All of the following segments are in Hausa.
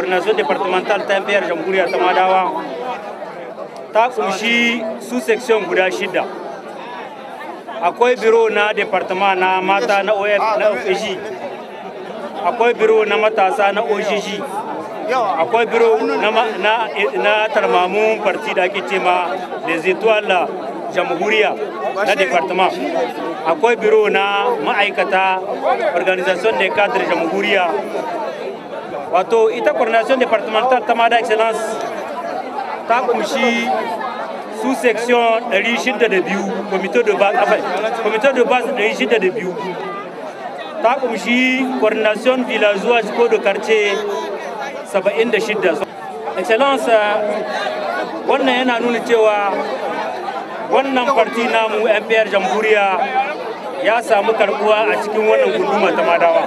coordination departmental ta fiyar jamhuriya ta madawa ta kumshi su section guda shida akwai biro na departement na mata na of na ofg akwai biro na matasa na ogg akwai biro na, na, na tarmamun parti da ake cema les étoiles jamhuriya na departement akwai biro na ma'aikata organisation de cadre jamhuriya wato ita coordination departemental ta mada excellence ta kumshi su section 602 comité de base enfin, comité de base 602 ta kumshi coordination villageoise ko de quartier 76 excellence wannan yana nuna cewa wannan farti namu mpr jamhuriya ya samu karbuwa a cikin wannan gunduma ta madawa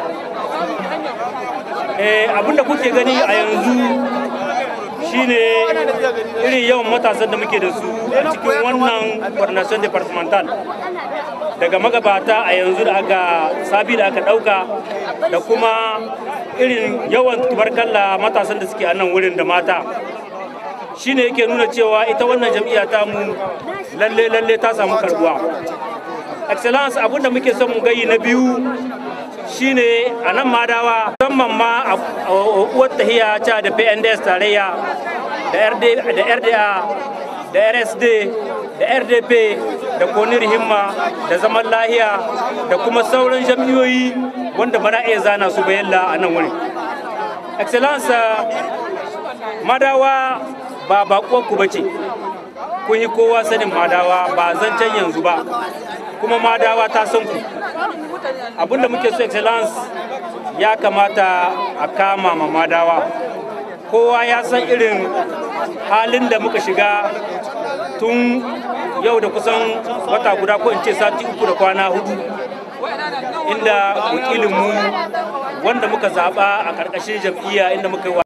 abinda kuke gani a yanzu shine irin yawan matasan da muke da su a cikin wannan coordination departmental daga magabata a yanzu da aka sabi da aka dauka da kuma irin yawan tubarkalla matasan da suke a nan wurin da mata shine yake nuna cewa ita wannan jam'iyya ta mu lalle lalle ta samu karbuwa excellence abinda muke son mu gayi na biyu shine a nan madawa musamman ma a uwar tahiya ca da pnds tarayya da rda da rsd da rdp da konir himma da zaman lahiya da kuma sauran jam'iyoyi wanda bana iya zana su bayalla a nan wuri excellence madawa ba baƙonku ba ce kun yi kowa sanin madawa ba zancen yanzu ba kuma madawa ta san ku abinda muke so excellence ya kamata a kama ma madawa kowa ya san irin halin da muka shiga tun yau da kusan wata guda ko in ce sati uku da kwana hudu inda wakilinmu wanda muka zaɓa a ƙarƙashin jam'iyya inda muka yi